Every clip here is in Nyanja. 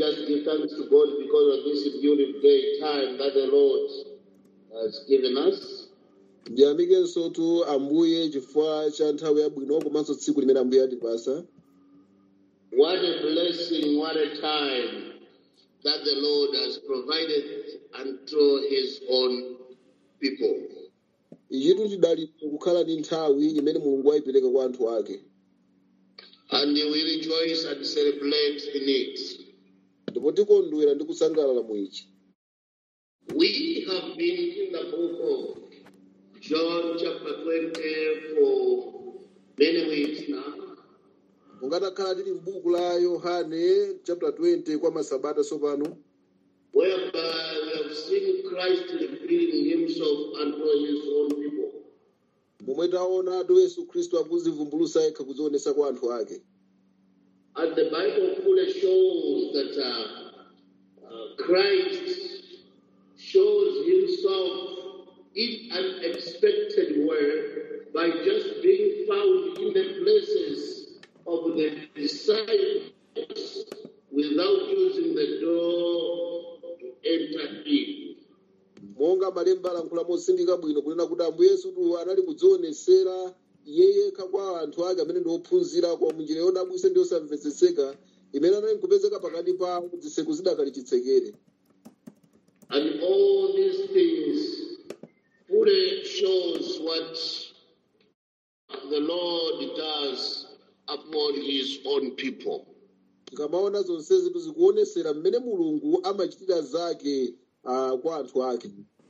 just give thanks to God because of this beautiful time that the Lord has given us. ndiyamikenso tu ambuye chifukwa cha nthawi yabwino komanso tsiku limene ambuye atipasa What a blessing, what a time that the Lord has provided unto his own people. ichitu chidalitso kukhala ndi nthawi imene mulungu wayipereka kwa anthu ake And we rejoice and celebrate in it. ndipo tikondwera ndi kusangalala mu ichi We have been in the book of John chapter 20 for many weeks now. ungatakhala tili m'buku la yohane chapter 20 kwa masabata sopano whereby we have seen Christ revealing himself unto his own people. momwe taonatu yesu khristu akuzivumbulusa yekha kuzionesa kwa anthu ake And the Bible fully shows that uh, uh, Christ shows himself in an unexpected way by just being found in the places of the disciples without using the door to enter in. monga malemba alankhula mosindika bwino kunena kuti ambuye yesutu anali kudzionesera iye yekha kwa anthu ake amene ndi ophunzira kwa munjira yodabwisa ndi yosamvetsetseka imene anali kupezeka pakati pawo zitseko zidakali chitsekere And all these things fully shows what the Lord does upon his own people. tikamaona zonsezi tizikuonesera mmene mulungu amachitira zake uh, kwa anthu ake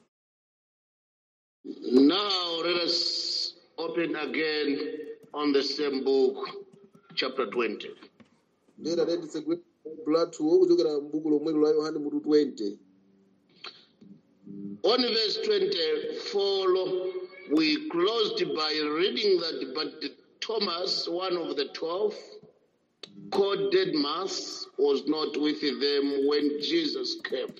Now let us open again on the same book, chapter 20. ndera tenditsegwe lathuwo kuchokera m'buku lomwelo la yohane mutu 20 On verse 24, we closed by reading that, but Thomas, one of the twelve, called Didymus, was not with them when Jesus came.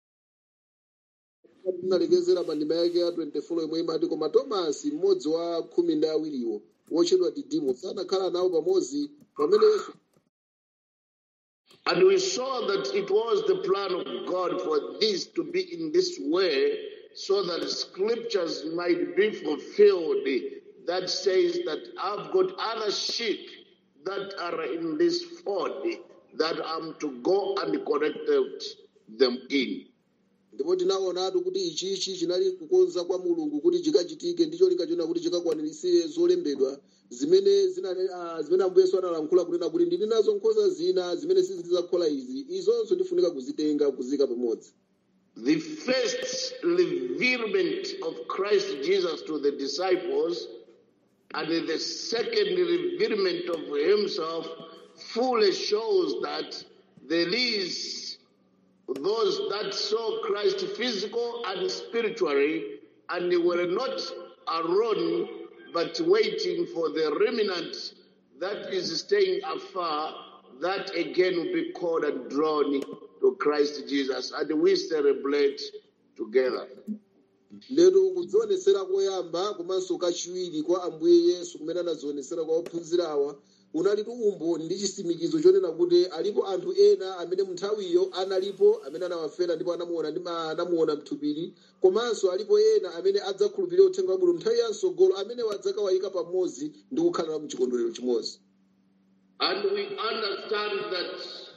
tinalekezera pa ndima yake ya 24 yomwe imati koma tomasi mmodzi wa khumi ndi awiriwo wotchedwa didimo sanakhala nawo pamodzi pamene yesu And we saw that it was the plan of God for this to be in this way so that scriptures might be fulfilled that says that I've got other sheep that are in this fold that I'm to go and collect them in. ndipo tinaonatu kuti ichichi chinali kukonza kwa mulungu kuti chikachitike ndicho linkachiona kuti chikakwanirisire zolembedwa zimene zinali ah, zimene ambuye yesu analankhula kunena kuti ndili nazo nkhosa zina zimene sizidzakhola izi izonso ndifunika kuzitenga kuzika pamodzi The first revealment of Christ Jesus to the disciples and the second revealment of himself fully shows that there is those that saw Christ physical and spiritually and they were not alone but waiting for the remnant that is staying afar that again will be called and drawn to Christ Jesus and we celebrate together. lero kudzionesera koyamba komanso kachiwiri kwa ambuye yesu kumene anadzionesera kwa ophunzira awa unalitu umboni ndi chisimikizo chonena kuti alipo anthu ena amene munthawiyo analipo amene anawafera ndipo anamuona ndi ma- anamuona mthupiri komanso alipo ena amene adzakhulupirira uthenga wabwino nthawi ya msogolo amene wadzakawayika pamodzi ndi kukhala mu chikondwerero chimodzi And we understand that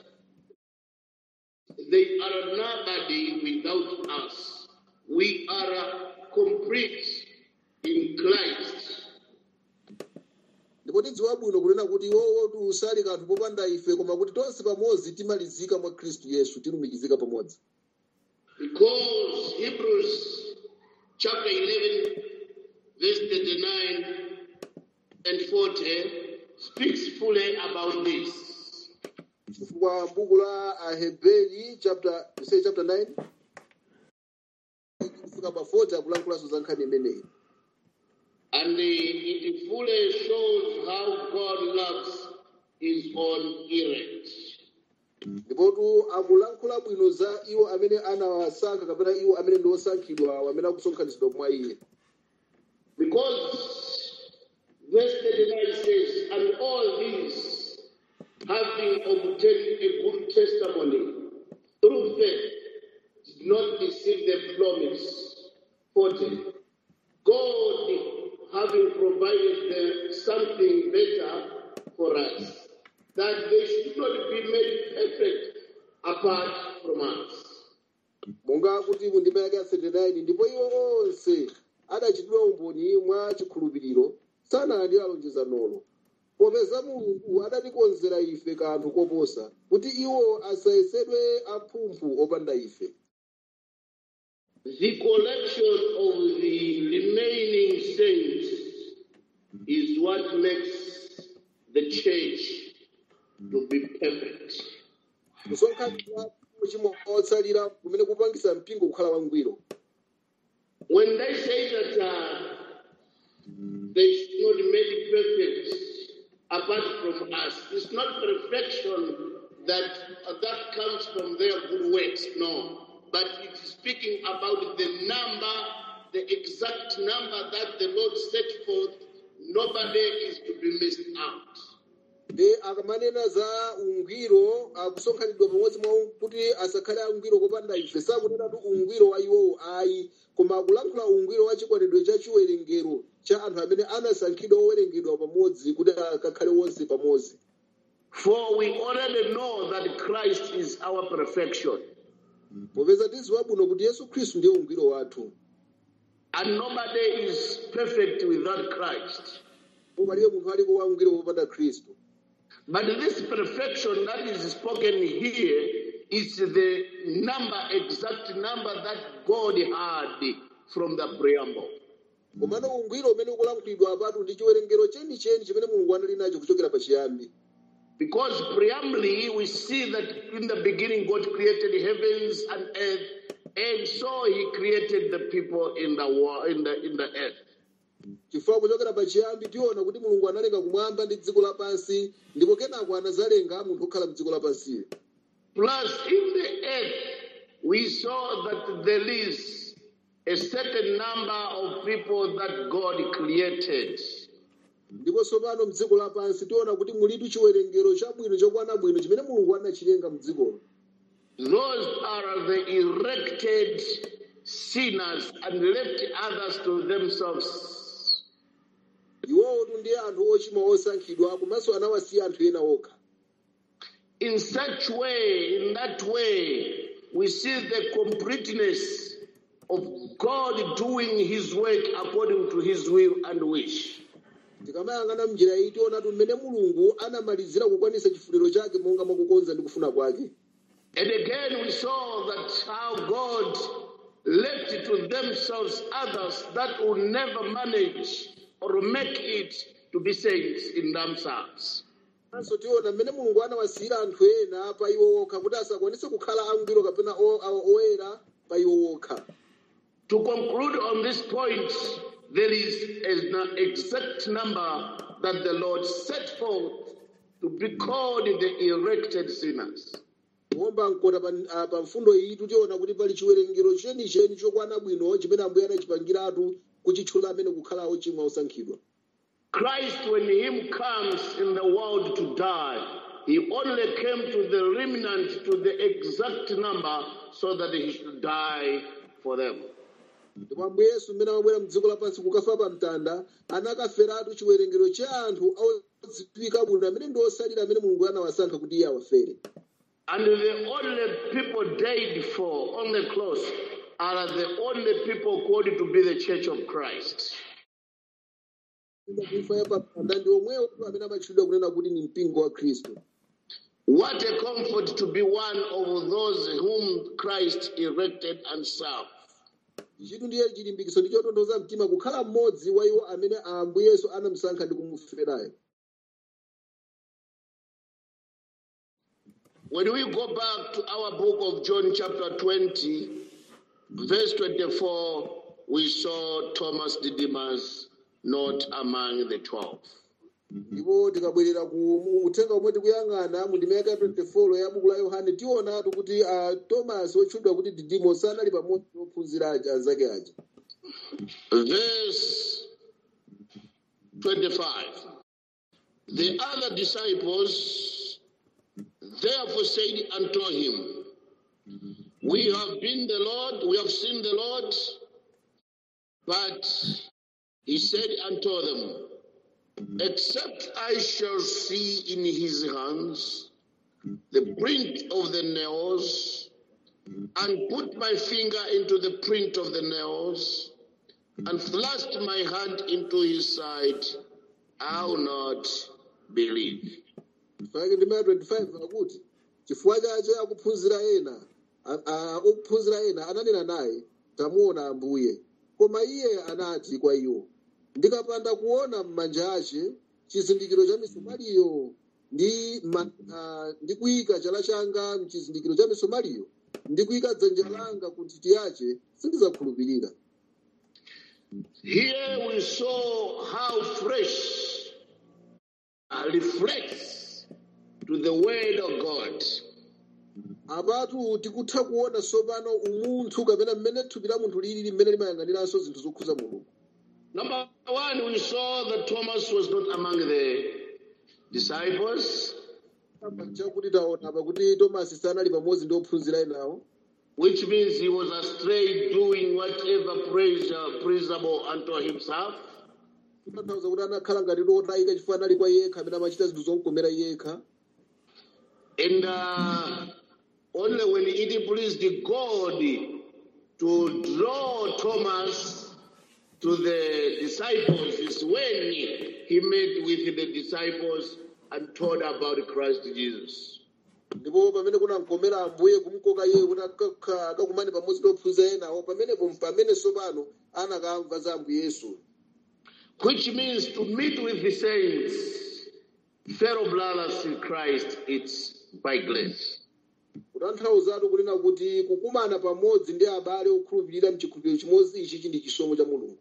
they are nobody without us. We are complete in Christ. ndipo tidziwa bwino kunena kuti iwowo usali kanthu popanda ife koma kuti tonse pamodzi timalizika mwa khristu yesu tilumikizika pamodzi Because Hebrews chapter 11, verse 39 and 40 speaks fully about this. chifukwa buku la aheberi chapter you say chapter 9 kufika pa 40 akulankhulanso za nkhani imeneyi And it fully shows how God loves his own elect. ndipotu akulankhula bwino za iwo amene anawasankha kapena iwo amene ndi osankhidwa amene akusonkhanitsidwa mwa iye Because verse 39 says, And all these, having obtained a good testimony, through faith did not receive the promise. 40. God having provided the, something better for us, that they should not be made perfect apart from us. monga kuti mu ndima yake ya 39 ndipo iwo onse adachitidwa umboni mwa chikhulupiriro sanalandira lonjezanolo popeza mulungu adatikonzera ife kanthu koposa kuti iwo asayesedwe aphumphu opanda ife The collection of the remaining saints is what makes the church to be perfect. kusonkhanira chimwe otsalira kumene kupangisa mpingo kukhala wangwiro When they say that uh, they should not be made perfect apart from us, it's not perfection that uh, that comes from their good works, no. But it is speaking about the number, the exact number that the Lord set forth. Nobody is to be missed out. ndi akamanena za ungwiro akusonkhanidwa pamodzi mwa kuti asakhale angwiro kopanda ife sakunenatu ungwiro wa iwowo ayi koma akulankhula ungwiro wa chikwanidwe cha chiwerengero cha anthu amene anasankhidwa owerengedwa pamodzi kuti akakhale wonse pamodzi For we already know that Christ is our perfection. popeza tiziwa bwino kuti yesu khristu ndiye ungwiro wathu And nobody is perfect without Christ. palibe munthu aliko wangwiro popanda khristu But this perfection that is spoken here is the number, exact number that God had from the preamble. komano ungwiro umene ukulankhulidwa apatu ndi chiwerengero chenicheni chimene mulungu anali nacho kuchokera pachiyambi Because preambly, we see that in the beginning God created heavens and earth, and so He created the people in the world, in the in the earth. chifukwa kuchokera pachiyambi tiona kuti mulungu analenga kumwamba ndi dziko lapansi ndipo kenako anazalenga munthu okhala mdziko lapansi Plus, in the earth, we saw that there is a certain number of people that God created. ndipo tsopano mdziko lapansi tiona kuti mulitu chiwerengero chabwino chokwana bwino chimene mulungu anachilenga mdzikolo Those are the erected sinners and left others to themselves. iwowotu ndiye anthu ochimwa osankhidwa komanso anawasiya anthu ena okha In such way, in that way, we see the completeness of God doing his work according to his will and wish. tikamayang'ana mnjira iyi tionatu mmene mulungu anamalizira kukwanisa chifuniro chake monga mwakukonza ndi kufuna kwake And again, we saw that how God left to themselves others that will never manage or make it to be saints in themselves. anso tiona mmene mulungu anawasiyira anthu ena pa iwo okha kuti asakwanise kukhala angwiro kapena o- o- oyera pa iwo okha To conclude on this point, there is an exact number that the Lord set forth to be called the erected sinners. kuomba mkota pa, ah, pa mfundo iyi tutiona kuti pali chiwerengero chenicheni chokwana bwino chimene ambuye anachipangiratu kuchitchula amene kukhala ochimwa osankhidwa Christ, when Him comes in the world to die, He only came to the remnant, to the exact number, so that He should die for them. ndipo ambuye yesu mmene amabwera mdziko lapansi kukafa pa mtanda anakaferatu chiwerengero cha anthu odziwika bwino amene ndi osalira amene mulungu anawasankha kuti iye awafere And the only people died for on the cross are the only people called to be the church of Christ. kufa ya pa mtanda ndi omwewo amene amatchulidwa kunena kuti ni mpingo wa khristu What a comfort to be one of those whom Christ erected and served. chitu ndiye chilimbikiso ndi chotonthoza mtima kukhala mmodzi wa iwo amene ambuye yesu anamusankha ndi kumuferayo When we go back to our book of John, chapter 20, verse 24, we saw Thomas Didymus not among the 12. ndipo tikabwerera ku mu- uthenga omwe tikuyang'ana mu ndima yake ya 24 ya buku la yohane tionatu kuti uh, tomasi otchulidwa kuti didimo sanali pamodzi ndi ophunzira aja anzake aja Verse 25. The other disciples therefore said unto him, We have been the Lord, we have seen the Lord, but he said unto them, Except I shall see in his hands the print of the nails, and put my finger into the print of the nails, and thrust my hand into his side, I will not believe. fake ndi maya 25 akuti chifukwa chache akuphunzira ena a- a- okuphunzira ena ananena naye tamuona ambuye koma iye anati kwa iwo ndikapanda kuona m'manja ace chizindikiro cha misomaliyo ndi ma- ah, ndi kuyika chala changa mchizindikiro cha misomaliyo ndi kuyika dzanja langa ku nthiti yace sindidzakhulupirira Here we saw how fresh uh, reflects to the word of God. apatu tikutha kuona tsopano umunthu kapena mmene thupi la munthu lili mmene limayang'aniranso zinthu zokhuza mulungu Number one, we saw that Thomas was not among the disciples, chakuti taona apa kuti tomasi sanali pamodzi ndi ophunzira enawo which means he was astray doing whatever pleasure, pleasurable unto himself. kutanthauza kuti anakhala ngati lotayika chifukwa anali kwa yekha amene amachita zinthu zomukomera yekha And uh, only when it pleased God to draw Thomas to the disciples is when he met with the disciples and told about Christ Jesus. ndipo pamene kunamkomera ambuye kumukoka iye kuti akakha- akakumane pamodzi ndi ophunzira enawo pamenepo pamene tsopano anakamva za ambuye yesu Which means to meet with the saints, fellow brothers in Christ, it's by grace. kutanthauzatu kunena kuti kukumana pamodzi ndi abale okhulupirira mchikhulupiriro chimodzi ichi ndi chisomo cha mulungu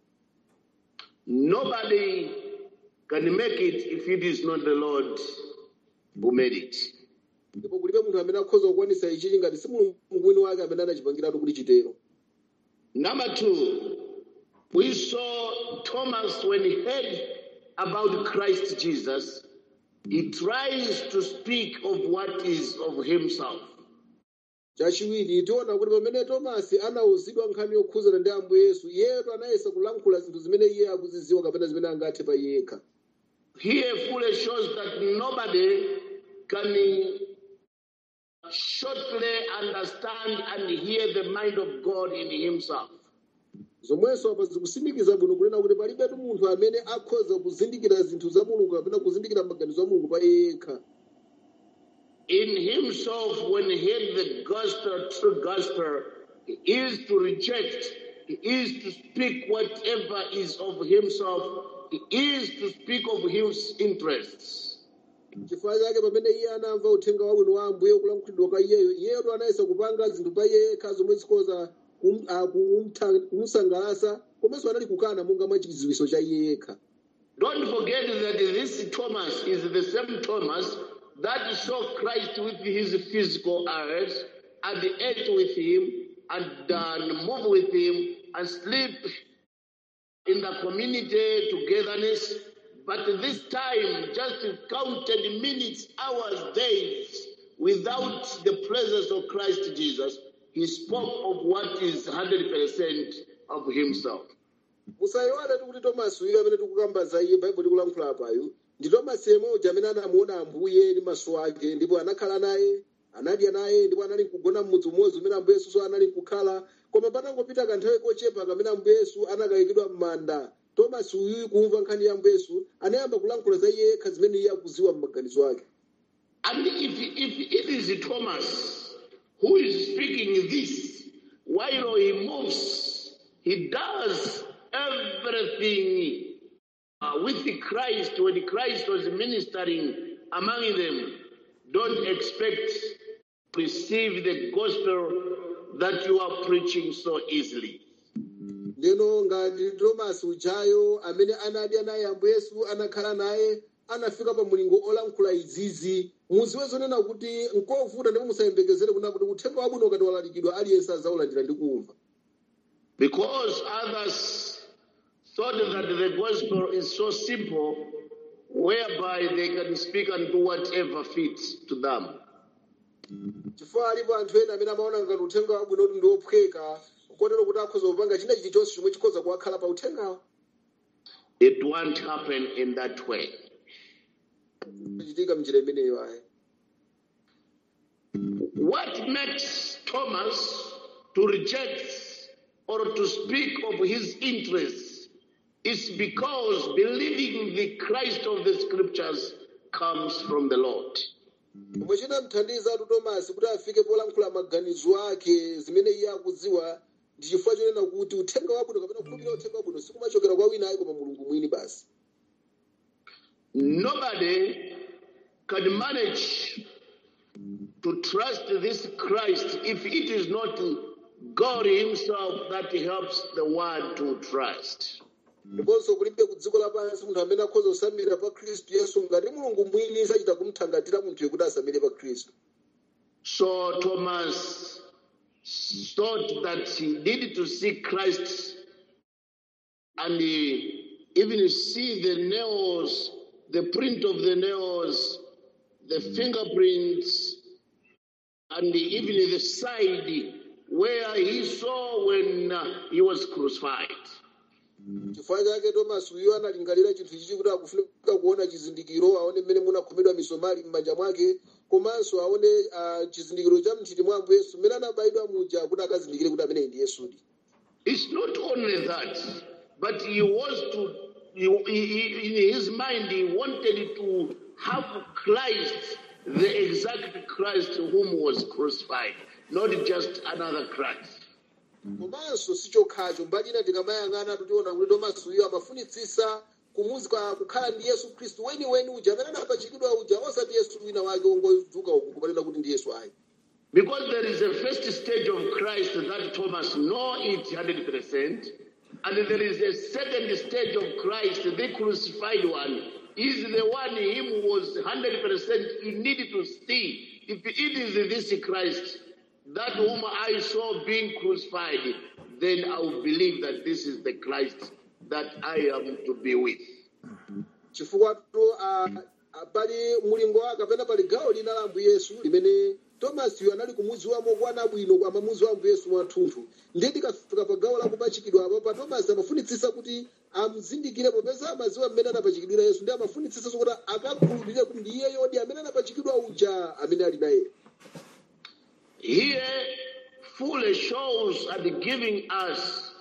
Nobody can make it if it is not the Lord who made it. ndipo kulibe munthu amene akhoza kukwanisa ichichi ngati si mulungu wini wake amene anachipangiratu kuti chitero Number two, we saw Thomas when he heard about Christ Jesus, he tries to speak of what is of himself. chachiwiri tiona kuti pamene tomasi anauzidwa nkhani yokhuzana ndi ambuye yesu iyeyo anayesa kulankhula zinthu zimene iye akuziziwa kapena zimene angathe pa yekha Here fully shows that nobody can shortly understand and hear the mind of God in himself. zomwenso apa zikusimikiza bwino kunena kuti palibetu munthu amene akhoza kuzindikira zinthu za mulungu kapena kuzindikira maganizo a mulungu pa yekha In himself, when he heard the gospel, true gospel, he is to reject, he is to speak whatever is of himself, he is to speak of his interests. chifukwa chake pamene iye anamva uthenga wabwino wa ambuye kulankhulidwa kwa iyeyo iyeyo anayesa kupanga zinthu pa yekha zomwe zikhoza kum- ah, kumtha- kumusangalatsa komanso anali kukana monga mwa chidziwitso cha iye yekha Don't forget that this Thomas is the same Thomas that saw Christ with his physical eyes and ate with him and uh, move with him and sleep in the community togetherness. But this time, just counted minutes, hours, days without the presence of Christ Jesus, he spoke of what is 100% of himself. musayiwale kuti tomasi uyu amene tikukamba za iye baibulo likulankhula apayu ndi tomasi yemweyo amene anamuona ambuye ndi maso ake ndipo anakhala naye anadya naye ndipo anali kugona mmudzi umodzi umene ambuye yesu anali kukhala koma patangopita kanthawi kochepa kamene ambuye yesu anakayikidwa m'manda tomasi uyuyu kumva nkhani ya ambuye yesu anayamba kulankhula za iye yekha zimene iye akuziwa m'maganizo ake And if, if it is Thomas who is speaking this, while he moves, he does everything uh, with Christ when Christ was ministering among them. Don't expect to receive the gospel that you are preaching so easily. ndeno ngati tomasi ujayo amene anadya naye ambuye yesu anakhala naye anafika pa mulingo olankhula izizi muziwe zonena kuti nkovuta ndipo musayembekezere kuna kuti uthenga wabwino ukati walalikidwa aliyense azaulandira ndi kumva Because others thought that the gospel is so simple, whereby they can speak and do whatever fits to them. chifukwa alipo anthu ena amene amaona ngati uthenga wabwino kuti ndiophweka kotero kuti akhoza kupanga china chilichonse chomwe chikhoza kuwakhala pa uthengawo It won't happen in that way. chitika mnjira imeneyo ayi What makes Thomas to reject or to speak of his interests is because believing the Christ of the scriptures comes from the Lord. pomwe chinamthandiza atu tomasi kuti afike polankhula maganizo ake zimene iye akudziwa ndi chifukwa chonena kuti uthenga wabwino kapena kukhulupirira uthenga wabwino sikumachokera kwa wina ayi koma mulungu mwini basi Nobody can manage to trust this Christ if it is not God Himself that helps the one to trust. ndiponso kulibe ku dziko lapansi munthu amene akhoza kusamira pa khristu yesu ngati mulungu mwini sachita kumthangatira munthuyo kuti asamire pa khristu So Thomas thought that he needed to see Christ and he even see the nails, the print of the nails, the fingerprints, and even the side where he saw when uh, he was crucified. chifukwa chake tomasi uyo analingalira chinthu chichi kuti akufunika kuona chizindikiro aone mmene munakhomedwa misomali m'manja mwake komanso aone ah, chizindikiro cha mnthiti mwa ambuye yesu mmene anabayidwa muja kuti akazindikire kuti ameneyi ndi yesudi It's not only that, but he was to, he, he, he- in his mind, he wanted to have Christ, the exact Christ whom was crucified, not just another Christ. komanso sichokhacho mbali ina tikamayang'ana tutiona kuti tomasi uyo amafunitsisa kumuzika kukhala ndi yesu khristu weniweni uja amene anapachikidwa uja osati yesu wina wake wongodzuka uku kumanena kuti ndi yesu ayi Because there is a first stage of Christ that Thomas know it 100%, and there is a second stage of Christ, the crucified one, is the one him who was 100% he needed to see. If it is this Christ, that whom I saw being crucified, then I will believe that this is the Christ that I am to be with. chifukwa to ah, ah, pali mulingo wake kapena pali gawo lina la ambuye yesu limene tomasiyo anali kumudziwamo kwana bwino amamudziwa ambuye yesu mwathunthu ndiye tikafika pa gawo lakupachikidwa apo pa tomasi amafunitsisa kuti amuzindikire popeza amadziwa mmene anapachikidwira yesu ndi amafunitsisa kuti akakhulupirire kuti ndiye yodi amene anapachikidwa uja amene ali naye Here, fully shows and giving us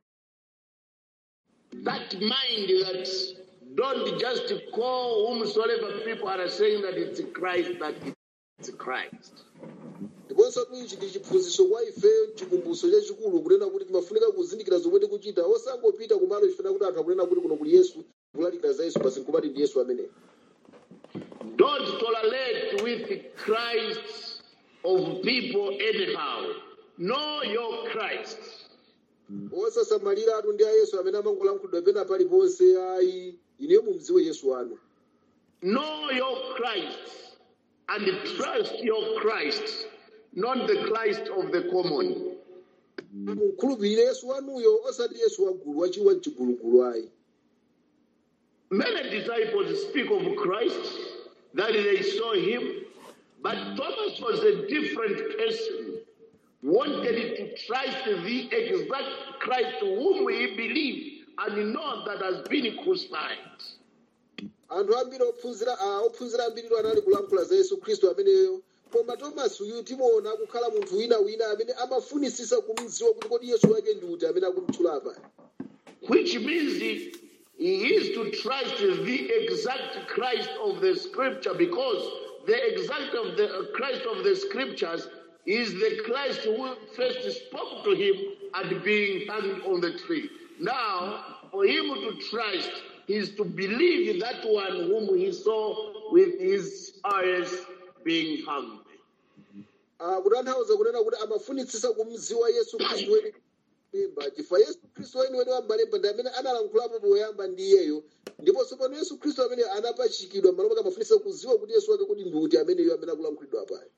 that mind that don't just call whomsoever people are saying that it's Christ, that it's Christ. ndiponso ichi ndi chiphunzitso kwa ife chikumbutso chachikulu kunena kuti timafunika kuzindikira zomwe tikuchita osangopita kumalo chifuna kuti anthu akunena kuti kuno kuli yesu kulalikira za yesu basi nkumati ndi yesu ameneyo Don't tolerate with Christ of people anyhow. Know your Christ. osasamalira atu ndi a yesu amene amangolankhulidwa pena paliponse ayi ineyo mumdziwe yesu wanu Know your Christ and trust your Christ, not the Christ of the common. mukhulupirire yesu wanuyo osati yesu wagulu wachiwa mchigulugulu ayi Many disciples speak of Christ, that they saw him, but Thomas was a different person. Wanted to trust the exact Christ whom he believed and know that has been crucified. anthu ambiri ophunzira ah, ophunzira ambiriwo anali kulankhula za yesu khristu ameneyo koma tomasi uyu timuona kukhala munthu wina wina amene amafunisisa kumdziwa kuti kodi yesu wake ndi uti amene akumtchula apa Which means he, he is to trust the exact Christ of the scripture because the exact of the uh, Christ of the scriptures is the Christ who first spoke to him and being hanged on the tree. Now, for him to trust is to believe that one whom he saw with his eyes being hanged. Ah, kutanthauza kunena kuti amafunitsisa kumdziwa yesu khristu weni malemba chifukwa yesu khristu weni weni wa malemba ndi amene analankhulapo poyamba ndi iyeyo ndiponso pano yesu khristu amene anapachikidwa malo pake amafunitsisa kudziwa kuti yesu wake kuti ndi uti ameneyo amene akulankhulidwa apayo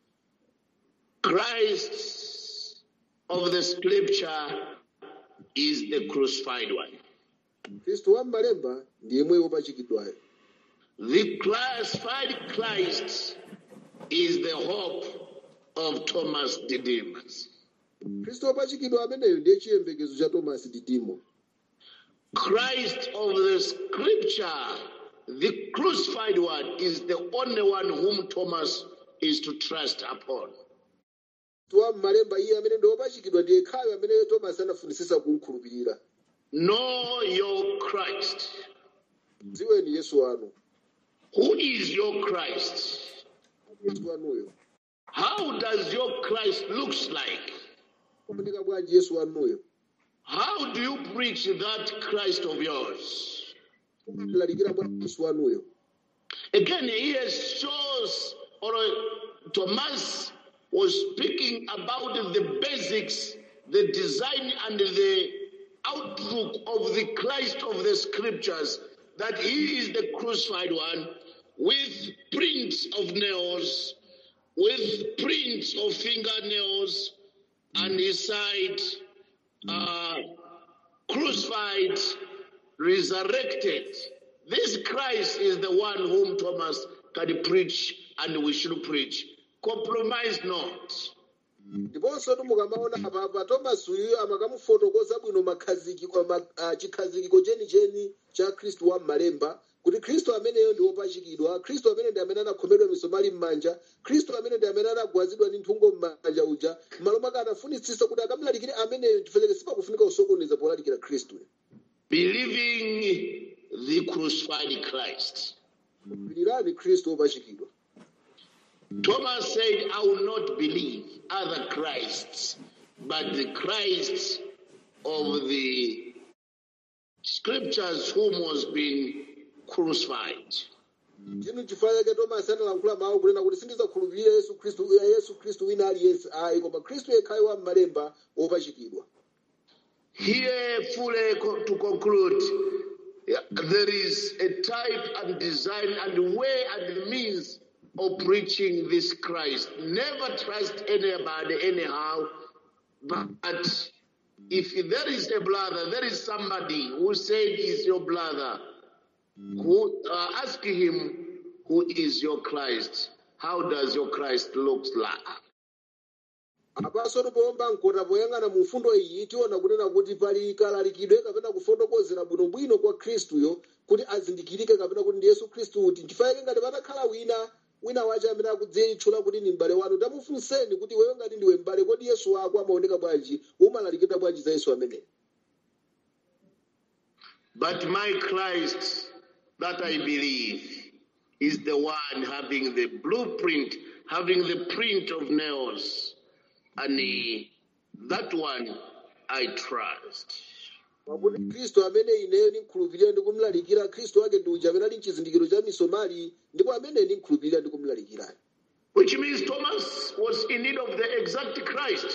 Christ of the scripture is the crucified one. khristu wa malemba ndi yemwe wopachikidwayo The crucified Christ is the hope of Thomas Didymus. khristu wopachikidwa ameneyo ndiye chiyembekezo cha tomasi didimo Christ of the scripture, the crucified one, is the only one whom Thomas is to trust upon. tuwa mmalemba iye amene ndi wopachikidwa ndiye khayo amene tomasi anafunisisa kumkhulupirira Know your Christ. dziweni yesu wanu Who is your Christ? yesu wanuyo How does your Christ looks like? kumanika bwanji yesu wanuyo How do you preach that Christ of yours? lalikira bwanji yesu wanuyo Again, here shows, or uh, Thomas was speaking about the basics, the design, and the outlook of the Christ of the scriptures, that he is the crucified one with prints of nails, with prints of fingernails, and his side uh, crucified, resurrected. This Christ is the one whom Thomas can preach and we should preach. Compromise not. ndiponso mukamaona apapa tomasi uyu amakamufotokoza bwino makhazikiko ma- ah, chikhazikiko chenicheni cha khristu wa mmalemba kuti khristu ameneyo ndi wopachikidwa khristu amene ndi amene anakhomedwa misomali m'manja khristu amene ndi amene anagwazidwa ndi nthungo m'manja uja m'malo mwake anafunitsisa kuti akamlalikire ameneyo chifukwa sipakufunika kusokoneza polalikira khristu Believing the crucified Christ. pilirani khristu wopachikidwa Thomas said, I will not believe other Christs, but the Christ of the scriptures whom was being crucified. chinu chifukwa chake tomasi analankhula mawu kunena kuti sindizakhulupirira yesu khristu yesu khristu wina aliyense ayi koma khristu yekhayo wa mmalemba wopachikidwa Here, fully co- to conclude, yeah, there is a type and design and way and means of preaching this Christ. Never trust anybody anyhow, but if there is a brother, there is somebody who said is your brother, who uh, ask him, who is your Christ? How does your Christ look like? apanso tipomba mkota poyang'ana mu mfundo iyi tiona kunena kuti pali kalalikidwe kapena kufotokozera bwinobwino kwa khristuyo kuti azindikirike kapena kuti ndi yesu khristu kuti chifukwa ngati patakhala wina wina wace amene akudzitchula kuti ni m'bale wanu tamufunseni kuti iweyo ngati ndiwe m'bale kodi yesu wako amaoneka bwanji umalalikidwa bwanji za yesu ameneyo But my Christ that I believe is the one having the blueprint, having the print of nails. And he- that one I trust. pakuti khristu amene ineyo ndimkhulupirira ndi kumlalikira khristu wake ndi uja amene ali mchizindikiro cha misomali ndipo amene ndimkhulupirira ndi kumlalikirani Which means Thomas was in need of the exact Christ.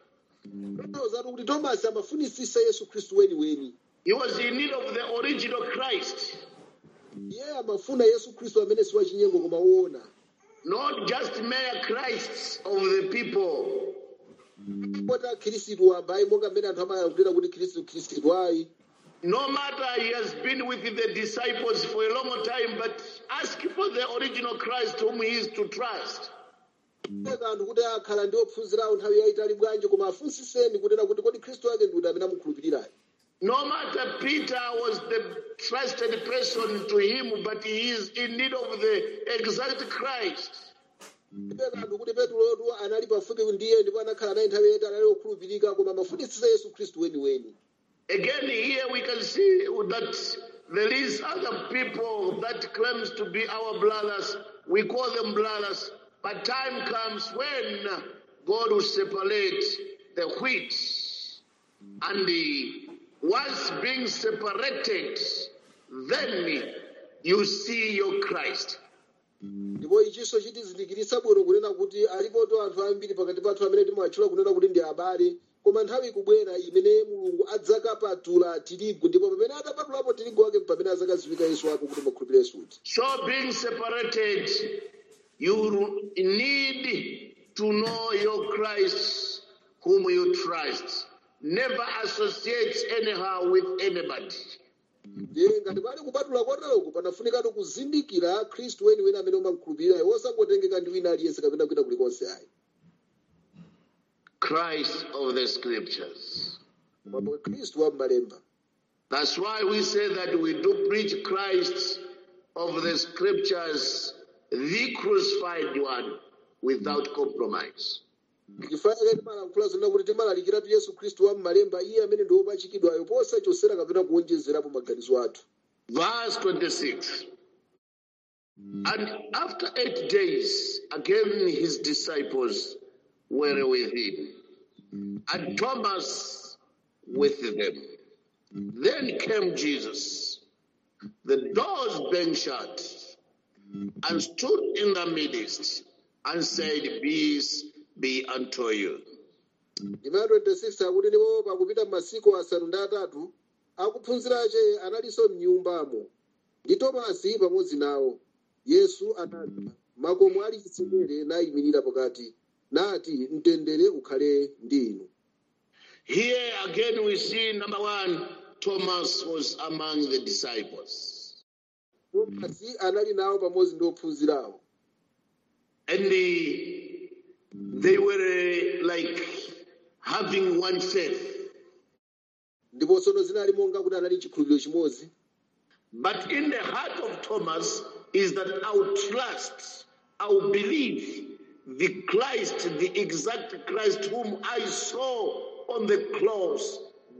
zatu kuti tomasi amafunisisa yesu khristu weniweni He was in need of the original Christ, iye amafuna yesu khristu amene si wachinyengo koma woona not just mere Christs of the people. pota khristu wamba ayi monga mmene anthu amayankhulira kuti khristu khristu ayi No matter he has been with the disciples for a long time, but ask for the original Christ whom he is to trust. eka anthu kuti akhala ndi ophunzirawo nthawi yayitali bwanji koma afunsiseni kunena kuti kodi khristu wake ndi uti amene amukhulupirirayi No matter Peter was the trusted person to him, but he is in need of the exact Christ. eka anthu kuti petulotu anali pafupi ndiye ndipo anakhala naye nthawi yayitali ali okhulupirika koma amafunisisa yesu khristu weniweni Again, here we can see that there is other people that claims to be our brothers. We call them brothers, but time comes when God will separate the wheat, and the once being separated, then you see your Christ. ndipo ichinso chitizindikiritsa bwino kunena kuti alipoto anthu ambiri pakati pathu amene timawatchula kunena kuti ndi abale koma nthawi ikubwera imene mulungu adzakapatula tirigu ndipo pamene atapatulapo tirigu wake pamene adzakaziwika yesu wake kuti makhulupirira yesu kuti So, being separated, you need to know your Christ whom you trust. Never associate anyhow with anybody. ndiye ngati pali kupatula koteroku panafunikatu kuzindikira khristu weniweni amene umamukhulupirira wosangotengeka ndi wina aliyense kapena kuita kulikonse ayi Christ of the scriptures. koma khristu wa m'malemba That's why we say that we do preach Christ of the scriptures, the crucified one, without compromise. ndifanire timalankhula zonena kuti timalalikiratu yesu khristu wa m'malemba iye amene ndi wopachikidwayo posachosera kapena kuonjezerapo maganizo athu Verse 26. And after eight days, again his disciples were with him, and Thomas with them. Then came Jesus, the doors being shut, and stood in the midst, and said, Peace be unto you. ndima 26 akuti ndipo pakupita masiku asanu ndi atatu akuphunzirache analinso m'nyumbamo ndi tomasi pamodzi nawo yesu anati makomo ali chitsekere nayimirira pakati nati mtendere ukhale ndi inu Here again we see number one, Thomas was among the disciples. tomasi anali nawo pamodzi ndi ophunzirawo And the, they were uh, like having one faith. ndipo tsono zinali monga kuti anali chikhulupiriro chimodzi But in the heart of Thomas is that I will trust, I will believe the Christ, the exact Christ whom I saw on the cross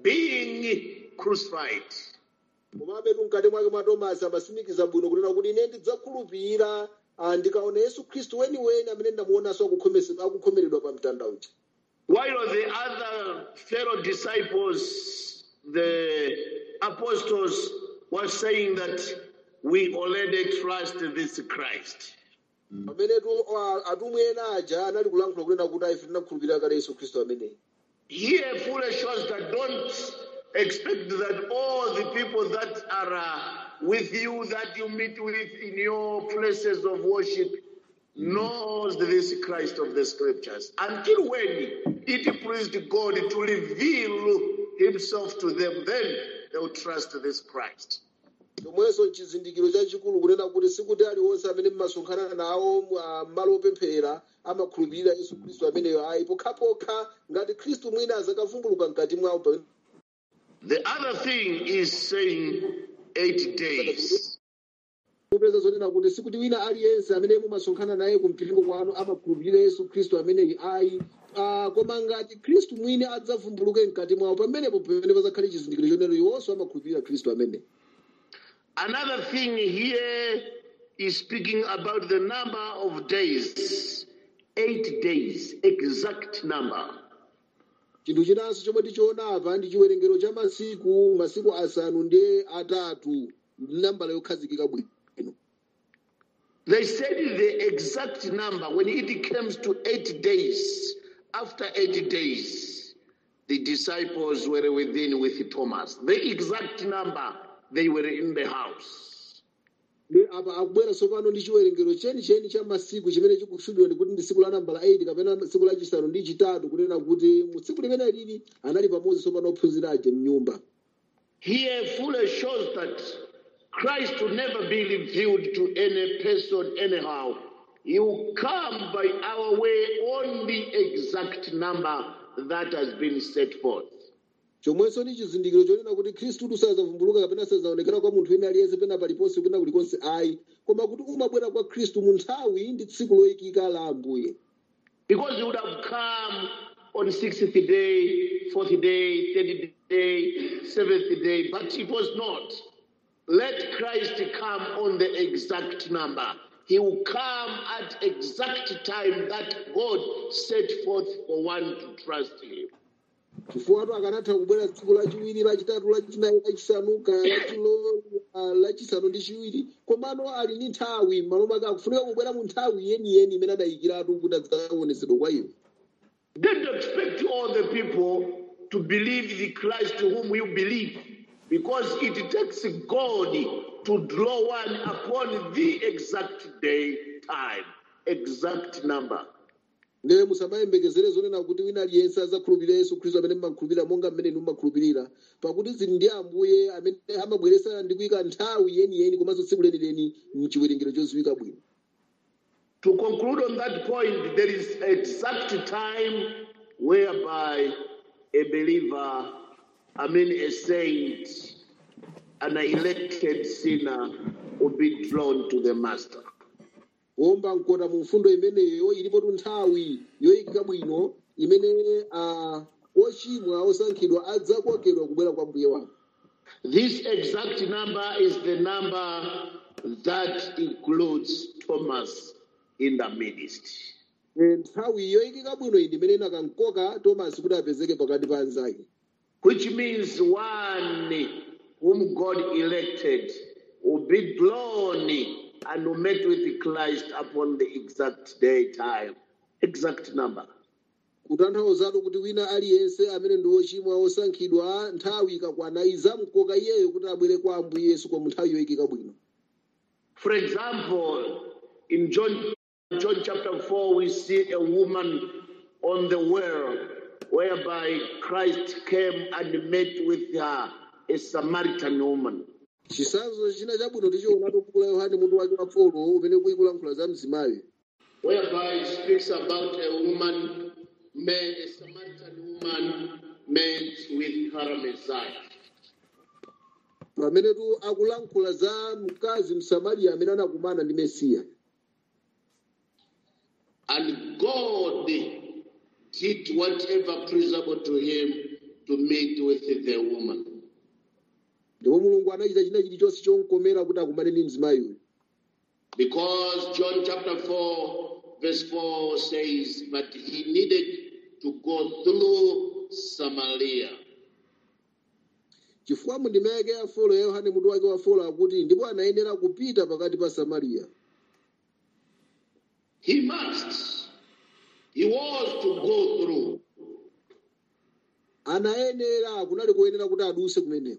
being crucified. komabe mkati mwake mwa tomasi amasimikiza bwino kunena kuti ine ndidzakhulupirira ah, ndikaona yesu khristu weniweni amene ndamuonanso akukhomese- akukhomeredwa pa mtanda uja While the other fellow disciples, the apostles, were saying that we already trust this Christ. pamenetu ah, atumwi ena aja anali kulankhula kunena kuti ife tinakhulupirira kale yesu khristu ameneyi Here, fully shows that don't expect that all the people that are uh, with you, that you meet with in your places of worship, knows this Christ of the scriptures. Until when it pleased God to reveal himself to them, then they will trust this Christ. chomwenso chizindikiro chachikulu kunena kuti sikuti aliwonse amene mmasonkhana nawo ah, m'malo opemphera amakhulupirira yesu khristu ameneyo ayi pokhapokha ngati khristu mwina azakavumbuluka mkati mwawo pamene The other thing is saying eight days. kupeza zonena kuti sikuti wina aliyense amene mumasonkhana naye ku mpingo kwanu amakhulupirira yesu khristu ameneyi ayi Ah, koma ngati khristu mwini adzavumbuluke mkati mwawo pamenepo pamene pazakhale chizindikiro chonero iwonso amakhulupirira khristu amene Another thing here is speaking about the number of days. Eight days, exact number. chinthu chinanso chomwe tichiona apa ndi chiwerengero cha masiku masiku asanu ndi atatu nambala yokhazikika bwino They said the exact number when it comes to eight days. After eight days, the disciples were within with Thomas. The exact number, they were in the house. ndi apa akubwera tsopano ndi chiwerengero chenicheni cha masiku chimene chikutchulidwa ndikuti ndi tsiku la nambala 8 kapena tsiku lachisanu ndi chitatu kunena kuti mu tsiku limene lili anali pamodzi tsopano ophunzira aja mnyumba Here fully shows that Christ will never be revealed to any person anyhow. He will come by our way on the exact number that has been set forth. chomwenso ndi chizindikiro chonena kuti khristu sadzavumbuluka kapena sadzaonekera kwa munthu wina aliyense pena paliponse pena kulikonse ayi koma kuti umabwera kwa khristu mu nthawi ndi tsiku loyikika la ambuye Because he would have come on sixth day, fourth day, third day, seventh day, but it was not. Let Christ come on the exact number. He will come at exact time that God set forth for one to trust him. chifukwa akanatha kubwera tsiku lachiwiri lachitatu lachinayi lachisanu lachilo lachisanu ndi chiwiri komano ali ndi nthawi malo make akufunika kubwera mu nthawi yeniyeni imene adayikiratu kuti adzaonetsedwa kwa iwo Don't expect all the people to believe the Christ whom you believe, because it takes God to draw one upon the exact day, time, exact number. ndiye musamayembekezere zonena kuti wina aliyense adzakhulupirira yesu khristu amene mmakhulupirira monga mmene inu mmakhulupirira pakuti zili ndi ambuye amene amabweretsa ndi kuyika nthawi yeniyeni komanso tsiku lenileni mchiwerengero choziwika bwino To conclude on that point, there is exact time whereby a believer, I mean a saint, an elected sinner will be drawn to the master. kuomba mkota mu mfundo imeneyo ilipotu nthawi yoyikika bwino imene ah, ochimwa osankhidwa adzakokedwa kubwera kwa mbuye wake This exact number is the number that includes Thomas in the midst. Eh, nthawi yoyikika bwino iyi ndimene inakankoka tomasi kuti apezeke pakati pa anzake which means one whom God elected will be drawn and will meet with Christ upon the exact day, time, exact number. kutanthauzatu kuti wina aliyense amene ndi wochimwa osankhidwa nthawi ikakwana izamkoka iyeyo kuti abwere kwa ambuye yesu kwa nthawi yoyikika bwino For example, in John, John chapter 4, we see a woman on the well whereby Christ came and met with her, a Samaritan woman. chisanzo china chabwino tichionatu buku la yohane mutu wake wa folo umene kuikulankhula za mzimayo whereby it speaks about a woman, man, a Samaritan woman met with her Messiah. pamene tu akulankhula za mkazi msamariya amene anakumana ndi mesiya And God did whatever pleasurable to him to meet with the woman. ndipo mulungu anachita china chilichonse chomkomera kuti akumane ndi mzimayoyo Because John chapter 4, verse 4 says, But he needed to go through Samaria. chifukwa mundima yake ya folo ya yohane mutu wake wa folo akuti ndipo anayenera kupita pakati pa samariya He must. He was to go through. anayenera kunali kuyenera kuti aduse kumeneko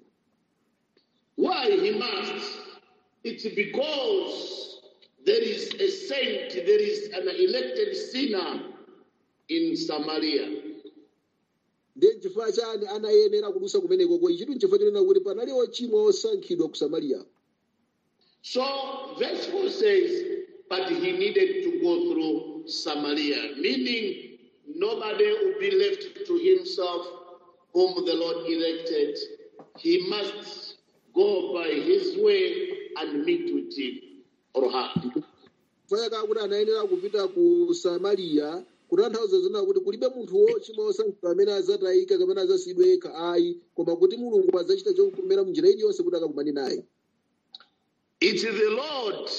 Why he must? It's because there is a saint, there is an elected sinner in Samaria. ndiye nchifukwa chani anayenera kudusa kumeneko ko ichitu nchifukwa chonena kuti panali ochimwa osankhidwa ku samariya So verse 4 says, but he needed to go through Samaria, meaning nobody will be left to himself whom the Lord elected. He must go by his way and meet with him or her. fayaka kuti anayenera kupita ku samariya kutanthauza zona kuti kulibe munthu wochimwa osankhidwa amene azatayika kapena azasiyidwa yekha ayi koma kuti mulungu adzachita chokomera munjira iliyonse kuti akakumane naye It's the Lord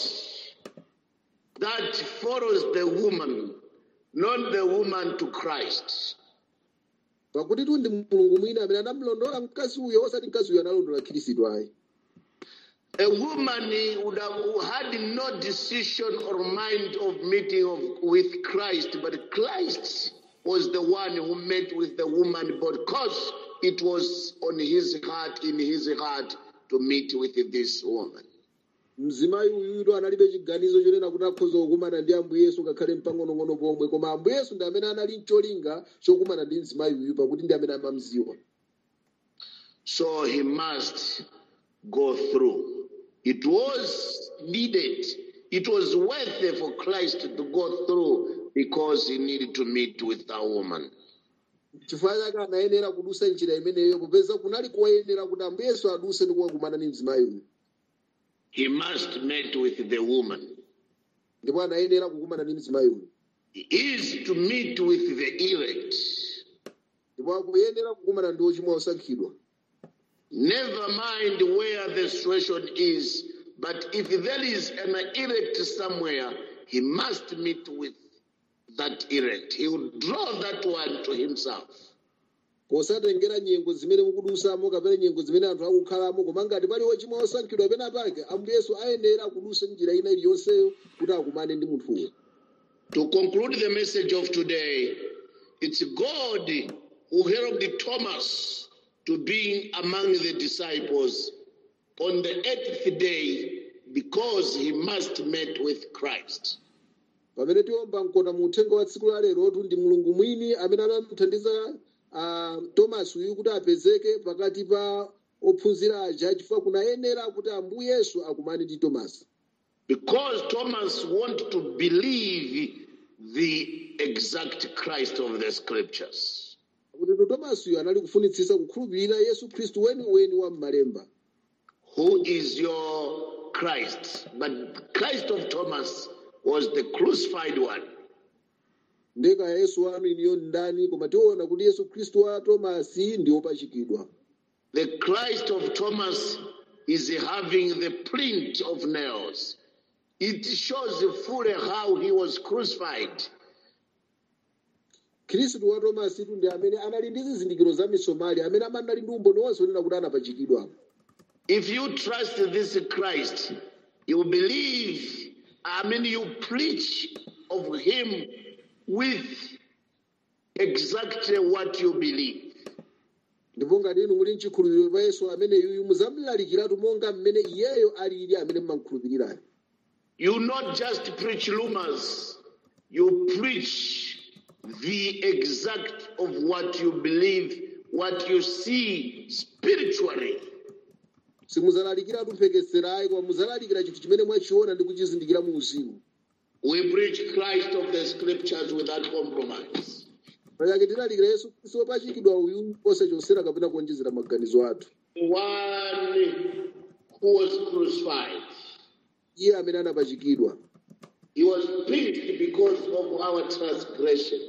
that follows the woman, not the woman to Christ. pakuti tu ndi mulungu mwini amene anamlondola mkazi uyo osati mkazi uyo analondola khristu ayi A woman would have had no decision or mind of meeting of, with Christ, but Christ was the one who met with the woman because it was on his heart, in his heart, to meet with this woman. mzimayi uyuyo analibe chiganizo chonena kuti akhoza kukumana ndi ambuye yesu ngakhale mpang'onong'ono pomwe koma ambuye yesu ndi amene anali mcholinga chokumana ndi mzimayi uyu pakuti ndi amene amamziwa So he must go through. It was needed, it was worthy for Christ to go through because he needed to meet with a woman. chifukwa chake anayenera kudusa njira imeneyo popeza kunali koyenera kuti ambuye yesu aduse ndi kukakumana ndi mzimayi uyu He must meet with the woman. ndipo anayenera kukumana ndi mzimayi uyu He is to meet with the elect. ndipo akuyenera kukumana ndi ochimwa osankhidwa Never mind where the situation is, but if there is an elect somewhere, he must meet with that elect. He will draw that one to himself. posatengera nyengo zimene mukudusamo kapena nyengo zimene anthu akukhalamo koma ngati pali ochimwa osankhidwa pena pake ambuye yesu ayenera kudusa njira ina iliyonseyo kuti akumane ndi munthuyo To conclude the message of today, it's God who helped Thomas to be among the disciples on the eighth day because he must meet with Christ. pamene tiomba mkota mu uthenga wa tsiku la lerotu ndi mulungu mwini amene anamuthandiza uh, tomasi uyu kuti apezeke pakati pa ophunzira aja chifukwa kunayenera kuti ambuye yesu akumane ndi tomasi Because Thomas wanted to believe the exact Christ of the scriptures. kuti tomasiyo anali kufunitsitsa kukhulupirira yesu khristu weniweni wa m'malemba Who is your Christ? But Christ of Thomas was the crucified one. ndeka yesu wanu iniyo ndani koma tiona kuti yesu khristu wa tomasi ndi wopachikidwa The Christ of Thomas is having the print of nails. It shows fully how he was crucified. khristu wa tomasitu ndi amene anali ndi zizindikiro za misomali amene amanali ndi umboni wonse onena kuti anapachikidwa If you trust this Christ, you believe, I mean, you preach of him with exactly what you believe. ndipo ngati inu muli mchikhulupiriro pa yesu ameneyuyu muzamlalikiratu monga mmene iyeyo alili amene mmankhulupirirayo You not just preach rumors, you preach the exact of what you believe, what you see spiritually. simuzalalikiratu mphekeserayi koma muzalalikira chinthu chimene mwachiona ndi kuchizindikira mu uzimu We preach Christ of the scriptures without compromise. pachake tilalikira yesu khristu wopachikidwa uyu osachosera kapena kuonjezera maganizo athu The one who was crucified. iye amene anapachikidwa He was pierced because of our transgression.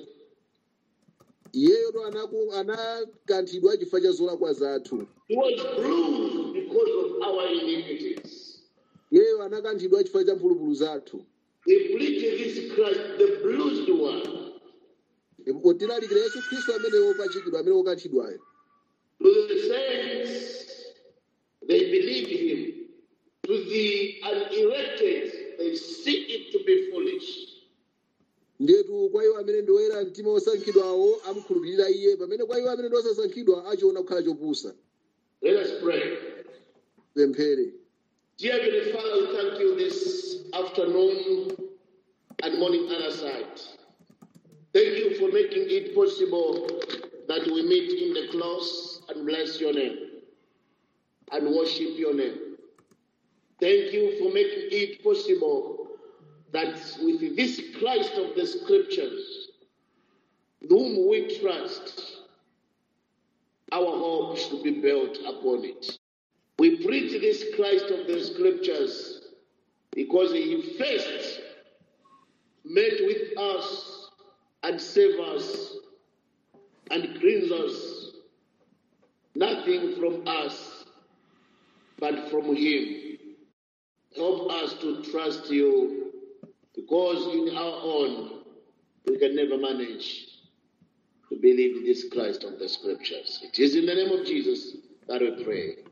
iyeyo to anaku- anakanthidwa chifukwa cha zolakwa zathu He was bruised because of our iniquities. iyeyo anakanthidwa chifukwa cha mphulupulu zathu We preach this Christ, the bruised one, ndipo tilalikira yesu khristu amene wopachikidwa amene wokanthidwayo to the saints, they believe him. To the unelected, they see it to be foolish. ndetu kwa iwo amene ndi oyera mtima osankhidwawo amukhulupirira iye pamene kwa iwo amene ndi osasankhidwa achiona kukhala chopusa Let us pray. pemphere Dear Heavenly Father, we thank you this afternoon and morning other side. Thank you for making it possible that we meet in the close and bless your name and worship your name. Thank you for making it possible that with this Christ of the scriptures, whom we trust, our hope should be built upon it. We preach this Christ of the scriptures because he first met with us and saved us and cleansed us. Nothing from us, but from him. Help us to trust you because in our own we can never manage to believe this Christ of the scriptures. It is in the name of Jesus that we pray.